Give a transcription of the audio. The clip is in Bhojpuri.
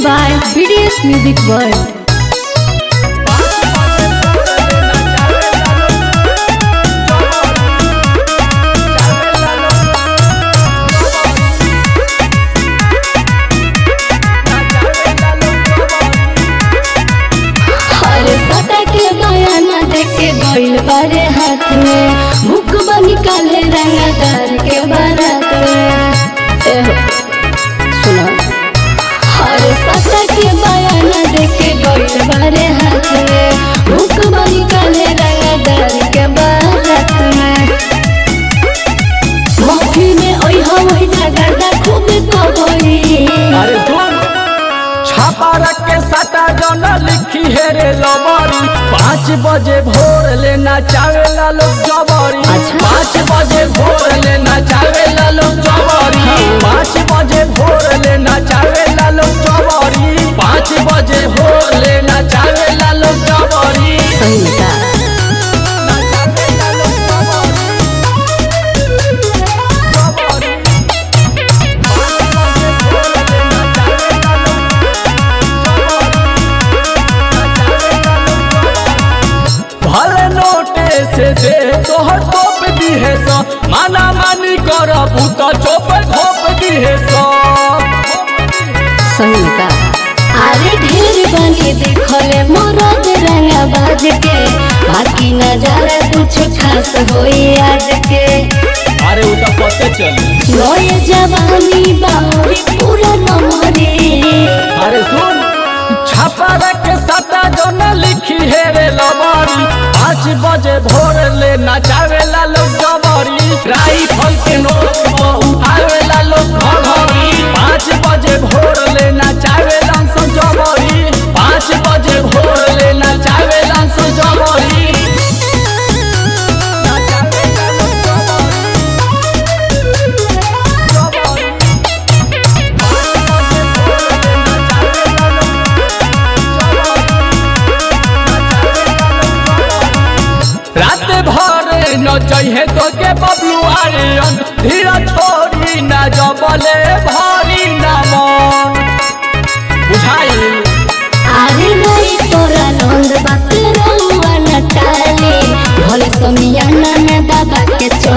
by BDS Music World. अरे पता के बयाना देके गइल बारे हाथ में मुख बनी काले रंगदार के बारात में एहो, सुनो अरे पता के बयाना देके गइल बारे हाथ में मुख बनी काले रंगदार के बारात में मौकी में ओइ हवई झगड़ा खूब कबई अरे सुन छापा रख के सटा जन लिखी है रे लबरी पाँच बजे भोर लेना चावेला लोग जबरी अच्छा। पाँच बजे भोर लेना चावेला लोग जबरी पाँच बजे भोर लेना चावेला लोग जबरी पाँच बजे भोर लेना चावेला लोग जबरी सही में का ना चावेला लोग जबरी। जबरी। पाँच बजे भोर लेना चावेला लोग भले नोटे से दे तोहर तोप दी है सो माना मानी कर तो चोप घोप दी है सो सही में का अरे ढेर बनी देखले मोरद रंगा बाज के बाकी नजारा कुछ खास होई आज के अरे वो तो पते चली नोए जवानी बाउरी पूरा नमरे अरे सुन छापा रख सटा जो न लिखी है रे लबारी पाँच बजे भोर ले नचावेला लोग जबरी राइफल के नोक पर उठावेला लोग घघरी पाँच बजे भोर ले नचावेला सो जबरी पाँच बजे भोर ले नचावेला सो जबरी नचावेला लोग जबरी। जबरी। पाँच बजे भोर ले नचावेला लोग रात भर न चाहिए तो के बबलू आर्यन धीरा छोड़ी न जबले भारी न मन बुझाई अरे नहीं तोरा नंद बात रहुआ न टाले भले समियाना में बाबा के